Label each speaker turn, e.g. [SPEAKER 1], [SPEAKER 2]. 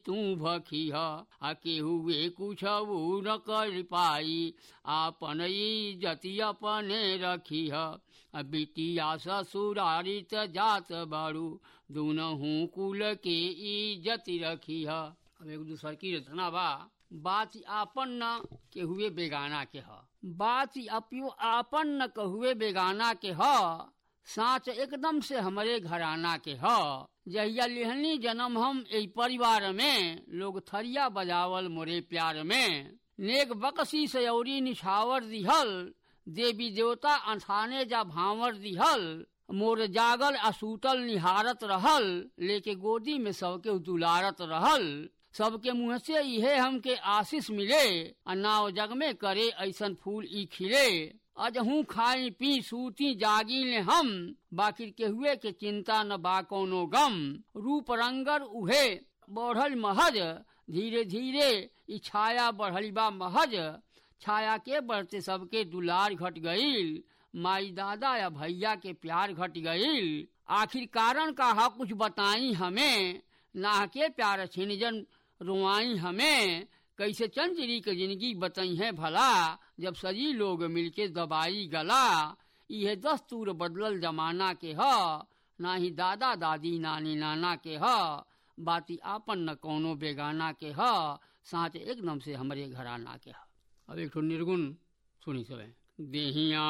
[SPEAKER 1] तू भखी आ केहुए कुछ न कर पाई आपन इज्जती अपने रखी आ बिटिया ससुरारी त जात बारू दुनहू कुल के इज्जत रखी अब एक दूसर की रचना बा बात आपन न के हुए बेगाना के ह बात अपियो आपन न कहुए बेगाना के ह साच एकदम से हमरे घराना के ह जहिया लिहनी जन्म हम ए परिवार में लोग थरिया बजावल मोरे प्यार में नेक बकसी सयौरी निछावर दिहल देवी देवता अनथाने जा भावर दिहल मोर जागल असूतल निहारत रहल लेके गोदी में सबके दुलारत रहल सबके मुँह से इहे हमके आशीष मिले आ नाव जग में करे ऐसन फूल ई खिले अजहू खाई पी सूती जागी ले हम बाकी के हुए के चिंता न बा कोनो गम रूप रंगर उहे बढ़ल महज धीरे धीरे ई छाया बढ़ल बा महज छाया के बढ़ते सबके दुलार घट गईल माई दादा या भैया के प्यार घट गईल आखिर कारण का हा कुछ बताई हमें नाह के प्यार छिनजन रुआई हमें कैसे चंचरी के जिंदगी बताई है भला जब सजी लोग मिलके दबाई गला यह दस्तूर बदलल जमाना के ह ना ही दादा दादी नानी नाना के ह बाती आपन न कोनो बेगाना के ह साँच एकदम से हमरे घराना के ह अब एक निर्गुण सुनी सब देहिया